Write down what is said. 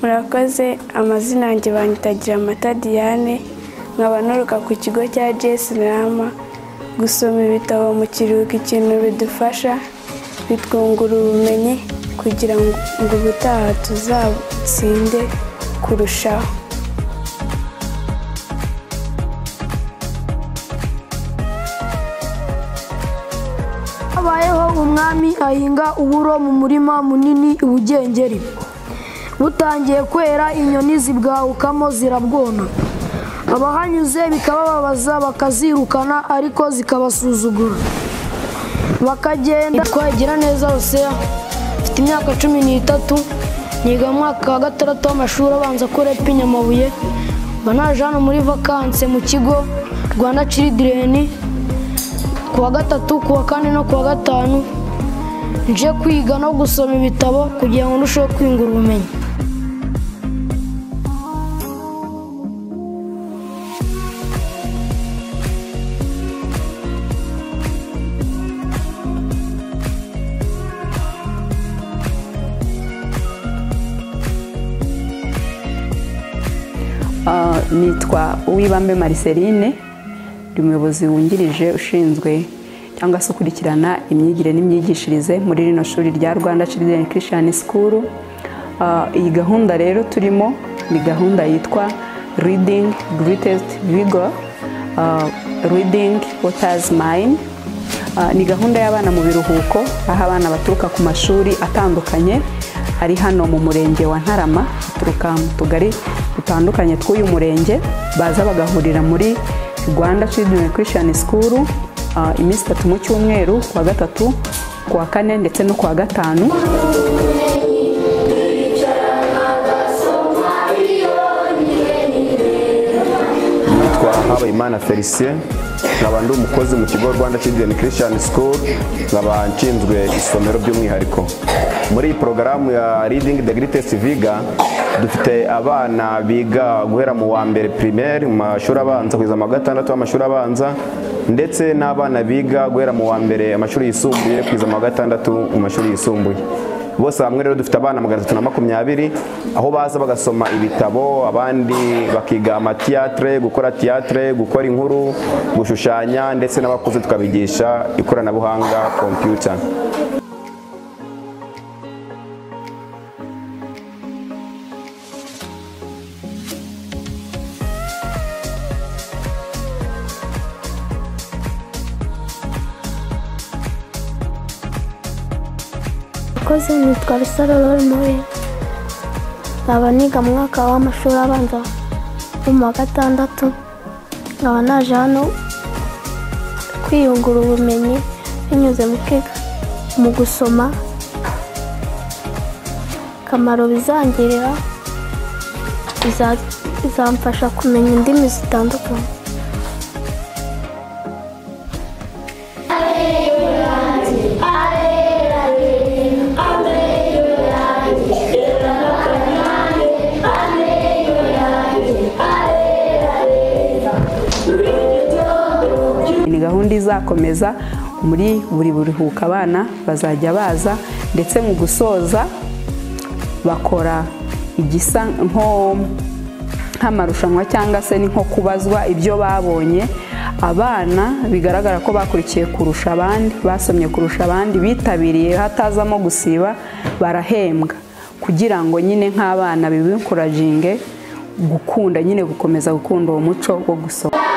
murakoze amazina yanjye banyitagira amata diane nkaba nturuka ku kigo cya js rama gusoma ibitabo mu kiruhuko ikintu bidufasha bitwungura ubumenyi kugira ngo ubutaha tuzatsinde kurushaho habayeho umwami ahinga uburo mu murima munini i bugengeri butangiye kwera inyoni zibwahukamo zirabwona abahanyuze bikabababaza bakazirukana ariko zikabasuzugura bakagenda twagira neza hoseya mfite imyaka cumi n'itatu niga mu mwaka wa gatandatu w'amashuri abanza kuri epi nyamabuye mba naje hano muri vakanse mu kigo rwanda ciridireni ku wa gatatu ku wa kane no ku wa gatanu nje kwiga no gusoma ibitabo kugira ngo ndusheho kwiyungura ubumenyi Ah, nitwa uwibambe mariseline ndi umuyobozi wungirije ushinzwe cyangwa se ukurikirana imyigire n'imyigishirize muri rino shuri rya rwanda children christian school Ah, iyi gahunda rero turimo ni gahunda yitwa reading greatest vigor Ah, reading waters mind Ah, ni gahunda y'abana mu biruhuko aho abana baturuka ku mashuri atandukanye ari hano mu murenge wa ntarama baturuka mu tugari dutandukanye tw'uyu murenge baza bagahurira muri rwanda children christian school ah, iminsi itatu mu cyumweru ku wa gatatu ku wa kane ndetse no ku wa gatanu nitwa Habayimana Felicien nkaba ndi umukozi mu kigo Rwanda Children Christian School nkaba nshinzwe isomero by'umwihariko muri iyi porogaramu ya Reading the Greatest Viga dufite abana biga guhera mu wa mbere primaire mu mashuri abanza kugeza mu wa gatandatu w'amashuri abanza ndetse n'abana biga guhera mu wa mbere amashuri yisumbuye kugeza mu wa gatandatu mu mashuri yisumbuye bose hamwe rero dufite abana magana atatu na makumyabiri aho baza bagasoma ibitabo abandi bakiga amatiyatire gukora tiyatire gukora inkuru gushushanya ndetse n'abakuze tukabigisha ikoranabuhanga kompiyuta abakozi nitwa rusaro lorimoye nkaba niga mu mwaka w'amashuri abanza wo mu wa gatandatu nkaba naje hano kwiyungura ubumenyi binyuze mu kwiga mu gusoma akamaro bizangirira biza- bizamfasha kumenya indimi zitandukanye ni gahunda izakomeza muri buri buruhuko abana bazajya baza ndetse mu gusoza bakora igisa nko nk'amarushanwa cyangwa se ni nko kubazwa ibyo babonye abana bigaragara ko bakurikiye kurusha abandi basomye kurusha abandi bitabiriye hatazamo gusiba barahembwa kugira ngo nyine nk'abana bibikuraginge gukunda nyine gukomeza gukunda uwo muco wo gusoma